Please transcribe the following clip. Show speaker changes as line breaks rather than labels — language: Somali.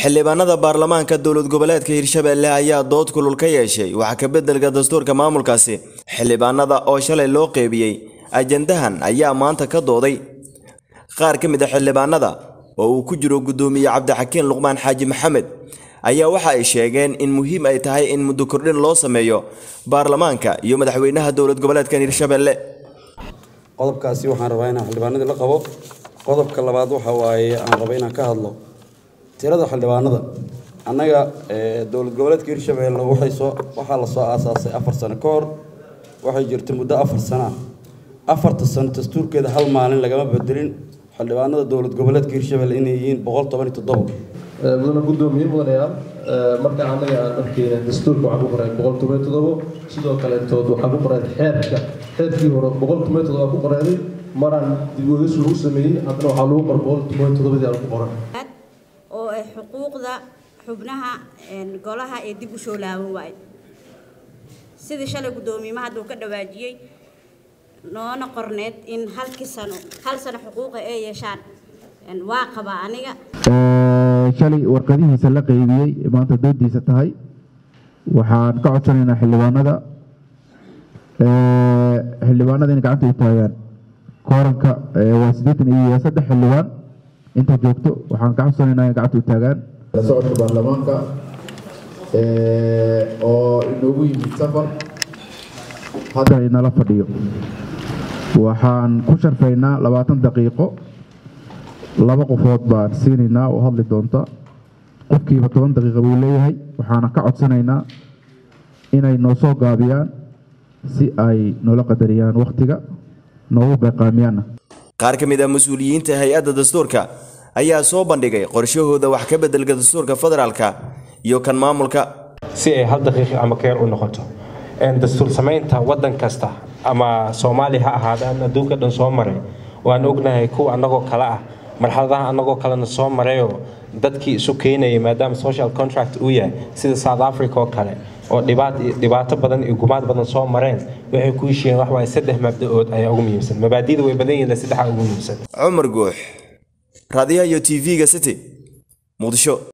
xildhibaanada baarlamaanka dowlad goboleedka hirshabelle ayaa dood kulul ka yeeshay waxa ka beddelka dastuurka maamulkaasi xildhibaanada oo shalay loo qeybiyey ajandahan ayaa maanta ka dooday qaar ka mid a xildhibaanada oo uu ku jiro guddoomiye cabdixakiin luqmaan xaaji maxamed ayaa waxa ay sheegeen in muhiim ay tahay in muddo kordhin loo sameeyo baarlamaanka iyo madaxweynaha dowlad goboleedkan hirshabelle
qodobkaasi waxaan rabaa inaan xildhibaanadii la qabo qodobka labaad waxa waaye aan raba inaan ka hadlo tirada xildhibaanada annaga dowlad goboleedka hirshabelle waxay soo waxaa la soo aasaasay afar sano ka hor waxay jirtay muddo afar sano ah afarta sano dastuurkeeda hal maalin lagama bedelin xildhibaanada dowlad goboleedka hirshabelle inay yihiin boqol toban iyo toddobo
mudana guddoomiye mudanayaal marka annaga aan arkeyna dastuurka waxaa ku qoray boqol toban iyo toddobo sidoo kaletood waxaa ku qoray xeerka xeerkii hore boqol toban iyo toddoba ku qoreyday maraan dib uegis lagu sameeyey haddana waxaa lagu qoray boqol toban iyo toddobadii aan ku qoran
oo ay xuquuqda xubnaha golaha ee dib u soo laaban waayo sidii shalay guddoomiyimaha hadduu ka dhawaajiyey noona qorneed in halkii sano hal sano xuquuqa ay yeeshaan waa qabaa aniga
shalay warqadihiisa la qeybiyey maanta doodiisa tahay waxaan ka codsanaynaa xildhibaanada xildhibaanada inay gacanta u taagaan kooranka waa siddeetan iyo saddex xildhibaan inta joogto waxaan ka codsanaynaa inay gacanta u taagaan la socodka baarlamaanka oo inoogu yimid safar haddana inala fadhiyo waxaan ku sharfaynaa labaatan daqiiqo laba qofood baan siinaynaa oo hadli doonta qofkiiba toban daqiiqa buu leeyahay waxaana ka codsanaynaa inay noo soo gaabiyaan si ay noola qadariyaan wakhtiga noogu beeqaamiyaanna
qaar ka mid ah mas-uuliyiinta hay-adda dastuurka ayaa soo bandhigay qorshahooda wax ka beddelka dastuurka federaalka iyo kan maamulka
si ay hal daqiiqi ama keer u noqoto dastuur samaynta waddan kasta ama soomaaliya ha ahaada aan adduunka dhan soo maray waan ognahay kuwa annagoo kale ah marxaladaha annagoo kalena soo marayoo dadkii isu keenayay maadaama social contract uu yahay sida south africa oo kale oo dhibaato badan iyo gumaad badan soo mareen waxay ku heshiiyeen wax waaye saddex mabda-ood ayaa ugu muhiimsan mabaadida way badan yihiin saddexaa ugu muhiimsan
cumar guux raadiyaha iyo t v-ga city muqdisho